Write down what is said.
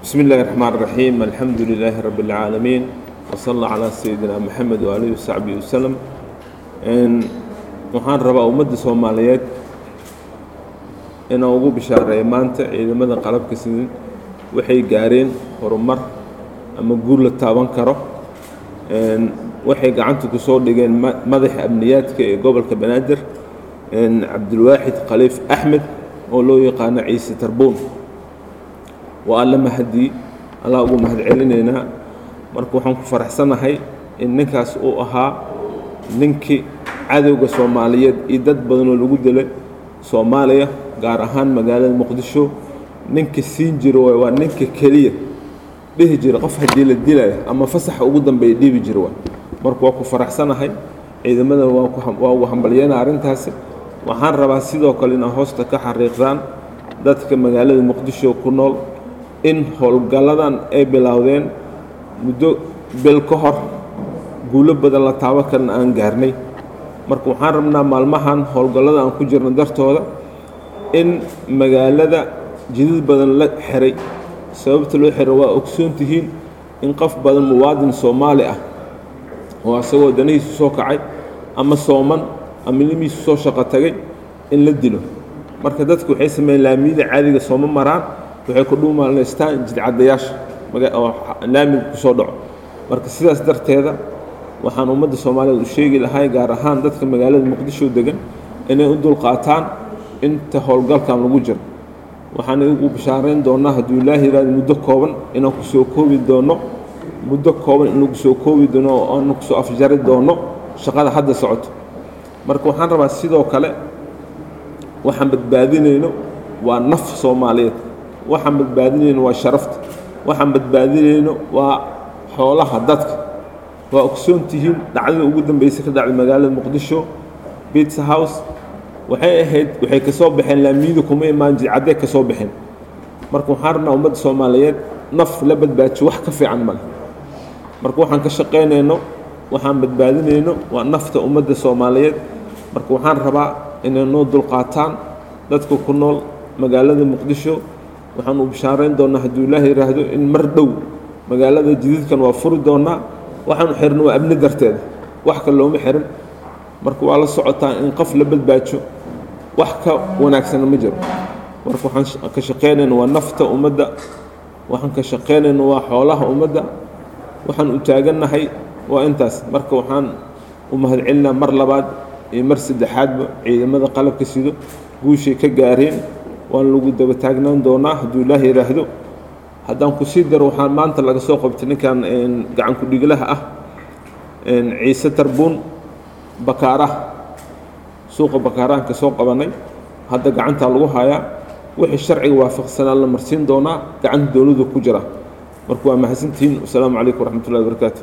بسم الله الرحمن الرحيم الحمد لله رب العالمين وصلى الله على سيدنا محمد وآله وصحبه وسلم إن waxaan rabaa ummadda soomaaliyeed inaan ugu bishaareeyo maanta ciidamada qalabka sidin waxay gaareen horumar ama guul la taaban karo waxay gacanta ku soo dhigeen madaxa amniyaadka ee gobolka banaadir cabdulwaaxid khaliif axmed oo loo yaqaano ciise tarbuun waa alla mahadii allah ugu mahad celinaynaa marka waxaan ku faraxsanahay in ninkaas uu ahaa ninkii cadowga soomaaliyeed iyo dad badanoo lagu dilay soomaaliya gaar ahaan magaalada muqdisho ninka siin jira waay waa ninka keliya dhihi jira qof haddii la dilaya ama fasaxa ugu dambeeya dhibi jira waay marka waa ku faraxsanahay ciidamadan waa ugu hambalyeena arrintaasi waxaan rabaa sidoo kale inaa hoosta ka xariiqdaan dadka magaalada muqdisho ku nool in howlgalladan ay bilowdeen muddo bil ka hor guulo badan la taabo kalena aan gaarnay marka waxaan rabnaa maalmahan howlgallada aan ku jirno dartooda in magaalada jidad badan la xiray sababta loo xiro waa ogsoon tihiin in qof badan muwaadin soomaali ah oo asagoo danihiisu soo kacay ama sooman ama ilmihiisu soo shaqo tagay in la dilo marka dadku waxay sameeyeen laamiyada caadiga sooma maraan waxay ku dhuumaalaystaan jidcadayaasha oo laamiga ku soo dhaco marka sidaas darteeda waxaan ummadda soomaaliyeed u sheegi lahay gaar ahaan dadka magaalada muqdisho degan inay u dulqaataan inta howlgalkan lagu jiro waxaan ugu bishaarayn doonaa hadduu ilaahi yihahdo muddo kooban inaan ku soo koobi doono muddo kooban in lagu soo koobi doono oo aan kusoo afjari doono shaqada hadda socoto marka waxaan rabaa sidoo kale waxaan badbaadinayno waa naf soomaaliyeed waxaan badbaadinayno waa sharafta waxaan badbaadinayno waa xoolaha dadka waa ogsoon tihiin dhacdada ugu dambeysay ka dhacday magaalada muqdisho bitsa house waxay ahayd waxay ka soo baxeen laamiyadu kuma imaan jidcadday ka soo baxeen marka waxaan rabnaa ummadda soomaaliyeed naf la badbaajiyo wax ka fiican male marka waxaan ka shaqaynayno waxaan badbaadinayno waa nafta ummadda soomaaliyeed marka waxaan rabaa inay noo dulqaataan dadka ku nool magaalada muqdisho waxaan u bishaarayn doonaa hadduu ilaah yidhaahdo in mar dhow magaalada jididkan waa furi doonaa waxaanu xirno waa amni darteeda wax kale looma xirin marka waa la socotaa in qof la badbaajo wax ka wanaagsana ma jiro marka waxaan ka shaqaynayna waa nafta ummadda waxaan ka shaqaynayna waa xoolaha ummadda waxaan u taagannahay waa intaas marka waxaan u mahadcelinaa mar labaad iyo mar saddexaadba ciidamada qalabka sido guushay ka gaareen waan lagu daba taagnaan doonaa hadduu ilaah yidhaahdo haddaan ku sii daro waxaa maanta laga soo qabtay ninkan gacan ku-dhiglaha ah ciise tarbuun bakaaraha suuqa bakaarahan ka soo qabanay hadda gacantaa lagu hayaa wixii sharciga waafaqsanaa la marsiin doonaa gacanta dowladdu ku jira marka waa mahadsantihiin wasalaamu calaykum waraxmatullahi wabarakaatu